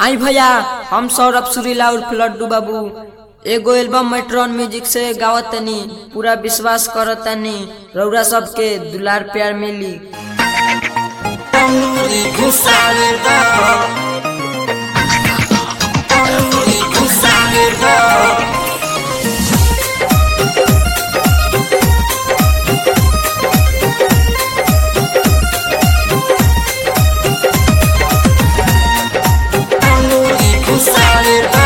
आई भैया हम सौरभ सुरीला उर्फ लड्डू बाबू एगो एल्बम मेट्रॉन म्यूजिक से गावत तनी पूरा विश्वास करत तनी रउरा सबके दुलार प्यार मिली Only Gusalida Only Gusalida Only Gusalida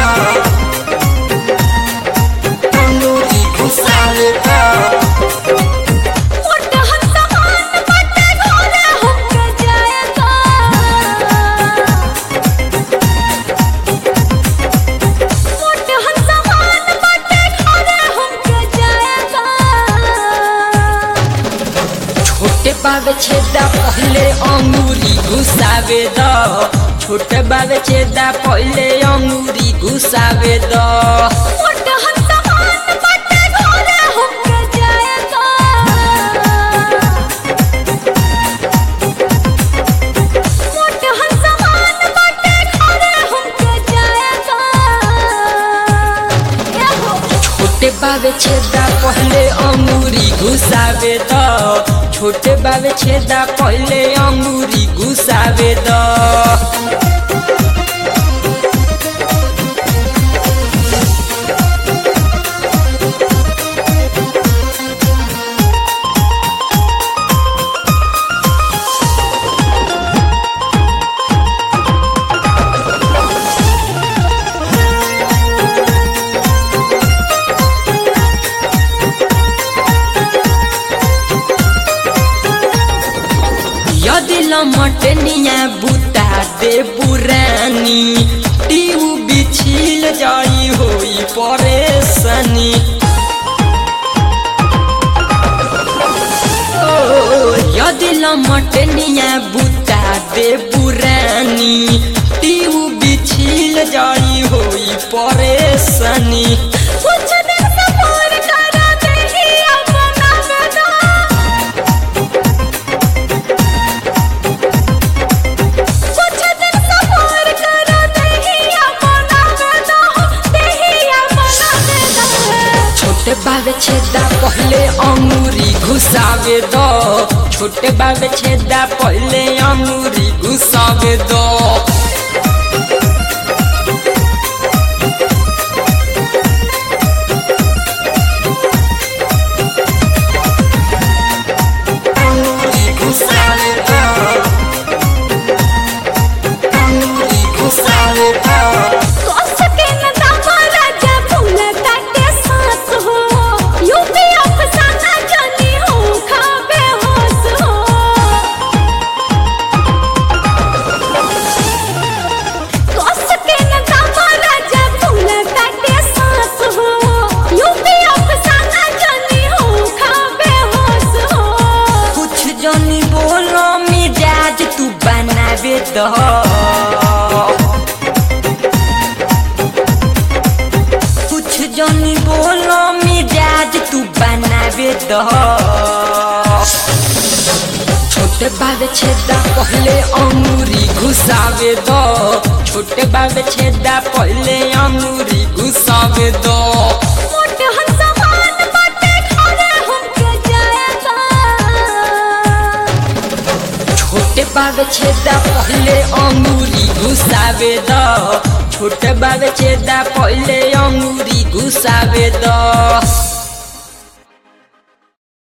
Only Gusalida मोट हसमान बटे घोरे हमके जाएगा मोट हसमान बटे घोरे हमके जाएगा छोटे बाबे छेदा पहले अंगूरी घुसावे द छोटे बाबे छेदा पहले अंगूरी घुसावे द मोट हसमान बटे घोरे हमके जाएगा मोट हसमान बटे घोरे हमके जाएगा ये हो छोटे बाबे छेदा पहले अंगूरी घुसावे द छोटे बाबे छेदा पहले अंगूरी घुसावे द यदि लमटनिया बुता दे पुरानी टीऊ बिछिल जाई होई परेशानी ओ, यदि लमटनिया बुता दे पुरानी टीऊ बिछिल जाई होई परेशानी कुछ दिन सफर करा नहीं अपना बेटा कुछ दिन सफर करा नहीं अपना बेटा नहीं अपना बेटा छोटे बाबे छेदा पहले अंगूरी घुसावे दो छोटे बाबे छेदा पहले अंगूरी घुसावे दो Only Gusalida Only Gusalida कोस के न दामा राजा फूल काटे सांस हो यूपी अफसाना जानी हो खाबे होश हो कोस के न दामा राजा फूल काटे सांस हो यूपी अफसाना जानी हो खाबे होश हो कुछ जनी बोलो मिजाज तू बनावे दो कुछ जनी बोलो मिजाज तू बनावे दो छोटे बाबे छेदा पहले अंगूरी घुसावे दो छोटे बाबे छेदा पहले अंगूरी घुसावे दो मोट हंसमान बाटे घरे हमके जाएगा छोटे बाबे छेदा पहले अंगूरी घुसावे द छोटे बाबे छेदा पहले अंगूरी घुसावे द